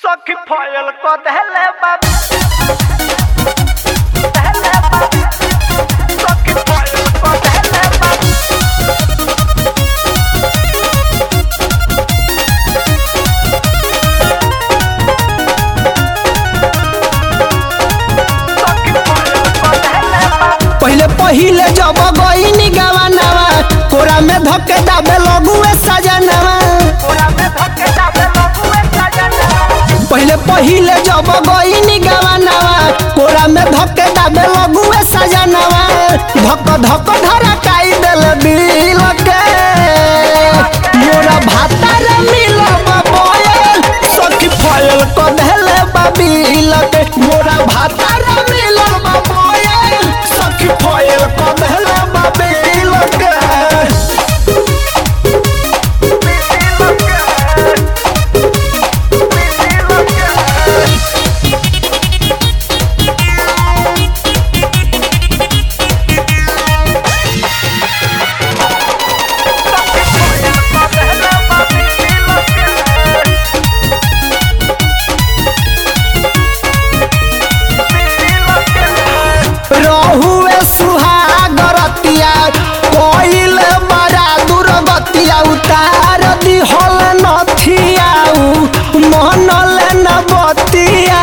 सखी फयल को दहले बाब दहले बाब सखी फयल को दहले बाब सखी फयल को दहले बाब पहिले पहिले जब गईनी गवानवा कोरा में धके दाबे लगुए सजनवा पूरा में धक्के जाबे बबुए सजना पहिले पहिले जब गईनी गवानवा कोरा में धके दाबे लगुए सजनवा धक धक धरा काई देल दिल के मोरा भातार मिल बबोयल सखी फयल को देले बबिल के मोरा भातार मिल बबोयल सखी फयल को देले बबिल के रहुए सुहागरतिया कोइल बड़ा दुर्गतिया उतार दिहल नथियाऊ मनल न बतिया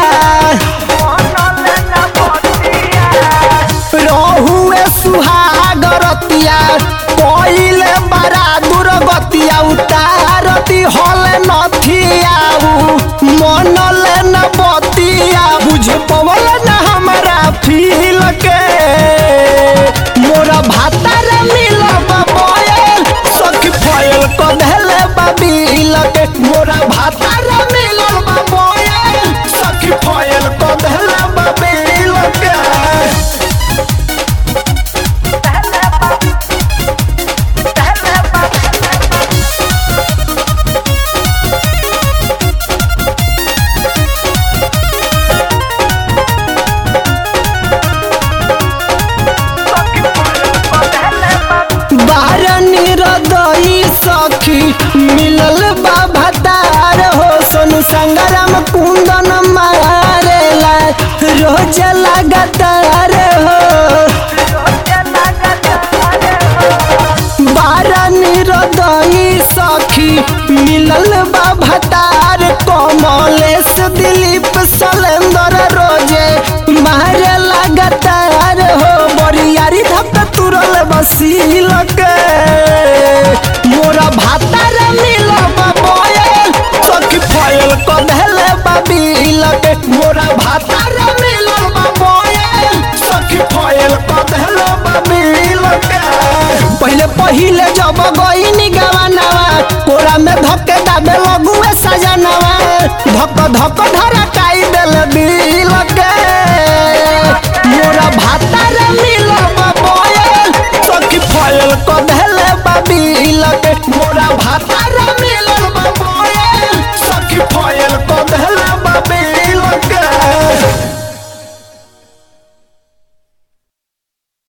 रहुए सुहागरतिया कोइल बड़ा दुर्गतिया उतार दिहल नथियाऊ मनल न बतिया बुझ पवल न हमरा फील के मोरा भातार मिल बबोयल सखी फयल को धले बबिल के मोरा भातार मिल बबोयल सखी फयल को धले बबिल के बाहर निरदई सखी मिलल बा भतार हो सोनू संगराम कुंदन मारेला रोज लगातार हो बारह निरदई सखी मिलल बा भतार कमलेश दिलीप सलेंदर रोजे मारे लगातार हो बरियारी धक तुरल बसील के मोरा भातार मिल बबोयल सखी फयल को धले बबिल के मोरा भातार मिल बबोयल सखी फयल को धले बबिल के पहिले पहिले जब गईनी गवानवा कोरा में धके दाबे लगुए सजनवा धक धक धरा काई देल दिल के मोरा भातार मिल बबोयल सखी फयल को धले बबिल के मोरा भातार